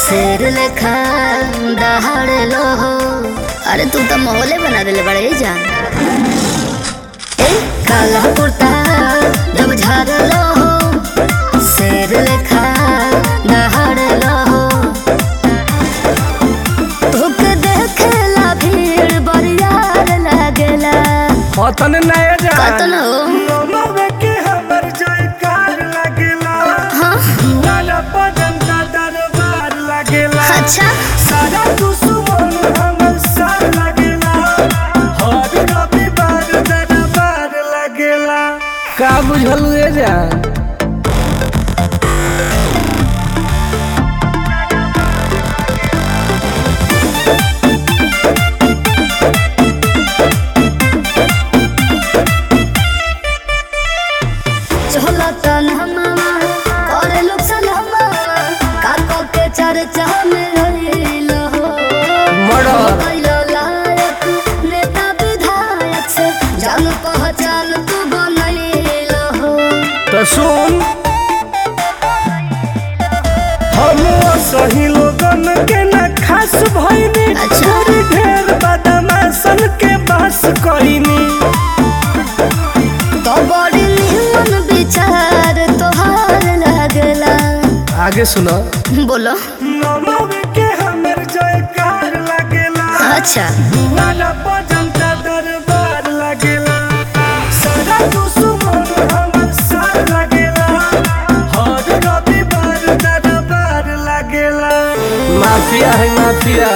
शेर लेखा दहाड़ लो हो अरे तू तो माहौले बना देले बड़े जान ए काला कुर्ता जब झाड़ लो हो शेर लेखा दहाड़ लो हो तोके देखेला भीड़ बरियार लागेला अतन नया जा कतन हो नमवे के हमर जयकार लागेला हाँ लाला पदन का दरबार लागेला अच्छा सारा दुश्मन हमर साथ लागेला हर रविवार दरबार लागेला का बुझलू ए जान चला तन हमामा करे लोग सलामा काको के चर्चा में रहिल हो मर्डर। कैलो लायक नेता विधायक से जान पहचान तू बनैल हो तो सुन हम सही लोगन के न खास भइनी अच्छा। थोड़ी ढेर बदमाशन के बस कइनी तो बड़ी निमन विचार तोहार लागला आगे सुनो बोलो नमवे के हमर जयकार लागेला अच्छा लाला बजंता दरबार लागेला सारा दुश्मन हमर साथ लागेला हर रविवार दरबार लागेला माफिया है माफिया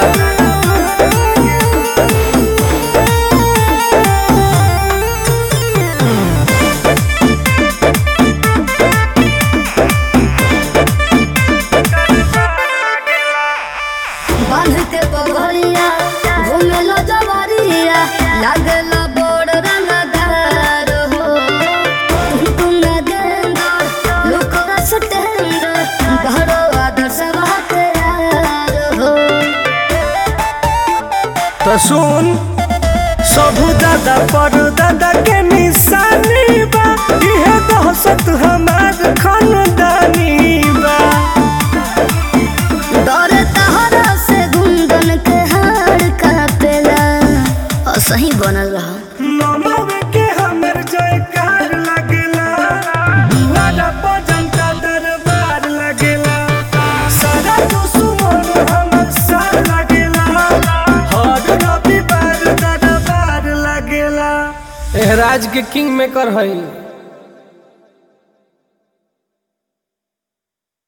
बांध के पगड़िया घूमे लो जवारिया लागला बड़ रंगदार हो तुम न गेंदा लुकरा सटेंदा घरो आदर्श बाते यार हो तो सुन सबू दादा पर दादा के निशानी बा इहे दहशत हमार खानदानी बा डर तहरा से गुंदन के हार कापेला और सही बनल रहा नमवे के हमर जयकार लागेला लाला बजंता दरबार लागेला सारा दुश्मन हमर साथ लागेला हर रविवार दरबार लागेला एहराज के किंग मेकर हई